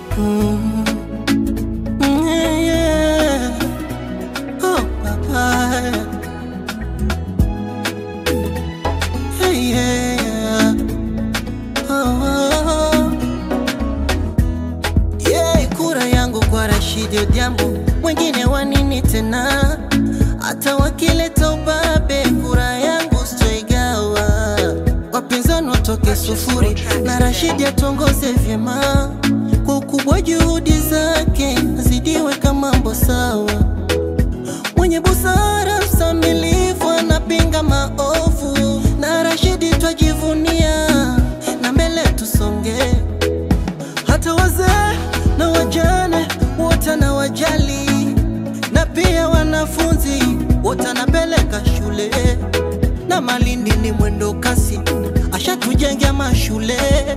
Mm. Yeah, yeah. Oh, papa. Hey, yeah. Oh, oh. Yeah, kura yangu kwa Rashidi Odhiambo, mwingine wa nini tena? Hata wakileta ubabe, kura yangu sitoigawa. Wapinzani watoke sufuri na Rashidi atongoze vyema kwa ukubwa, juhudi zake zidiweka mambo sawa. Mwenye busara, msamilifu, anapinga maovu, na Rashidi twajivunia, na mbele tusonge hata wazee na wajane wote na wajali, na pia wanafunzi wote anapeleka shule, na Malindi ni mwendo kasi, ashatujengea mashule,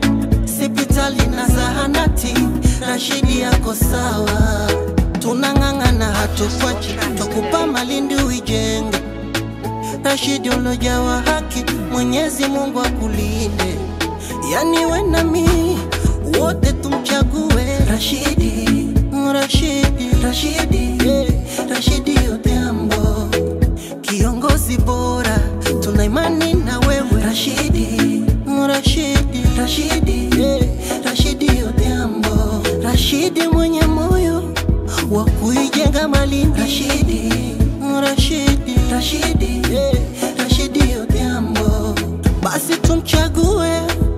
sipitali na zahanati. Rashidi yako sawa, tunang'ang'ana hatukwachi, twakupa Malindi uijenge. Rashidi ulojawa haki, Mwenyezi Mungu akulinde, yani we na mi wote tumchague Rashidi, Rashidi, Rashidi, yeah. Rashidi Odhiambo, kiongozi bora, tuna imani na wewe Rashidi, Rashidi, Rashidi, yeah. Rashidi Odhiambo, Rashidi mwenye moyo wa kuijenga Malindi, Rashidi, Rashidi, Rashidi, yeah. Rashidi Odhiambo, basi tumchague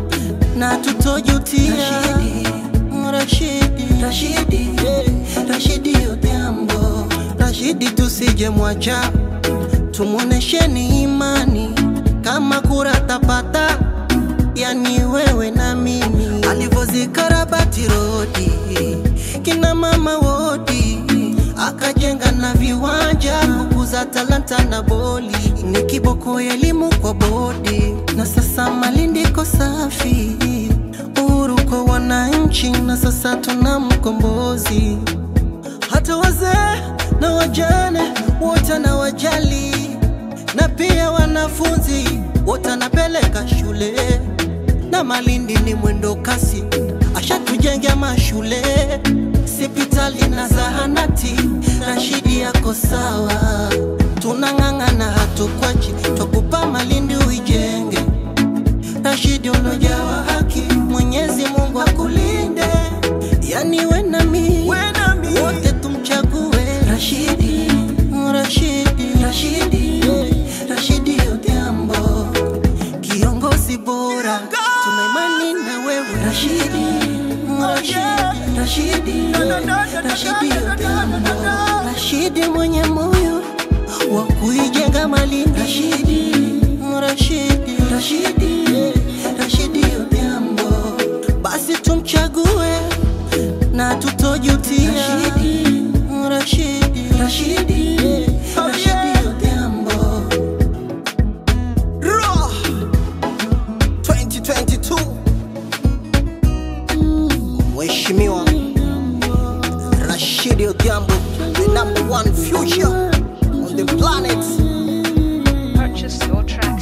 na tutojutia. Rashidi, Rashidi, Rashidi, yeah. Rashidi Odhiambo, Rashidi tusije mwacha, tumuonesheni imani kama kura tapata, yani wewe na mimi, alivyozikarabati rodi kina mama wodi, akajenga na viwanja kukuza talanta na boli, ni kiboko ya elimu kwa bodi, na sasa Malindi iko safi, uhuru kwa wananchi, na sasa tuna mkombozi hata wazee na wajane wote na wajali, na pia wanafunzi wote anapeleka shule, na Malindi ni mwendo kasi, ashatujengea mashule, sipitali na zahanati. Rashidi yako sawa, tunang'ang'ana hatukwachi, twakupa Malindi uijenge. Rashidi ulojawa haki, Mwenyezi Mungu akulinde, yani we na mi wote tumchague Rashidi, Rashidi, Rashidi, yeah. Rashidi Odhiambo, kiongozi bora, tuna imani na wewe Rashidi, Rashidi, Rashidi, yeah. Rashidi Odhiambo, Rashidi mwenye moyo wa kuijenga Malindi, Rashidi, Rashidi, Rashidi, yeah. Rashidi Odhiambo, basi tumchague na tutojutia. Rashidi, Rashidi, Rashidi, yeah. Rashidi Odhiambo. Raw 2022 Mheshimiwa Rashidi Odhiambo, the number one future on the planet. Purchase your track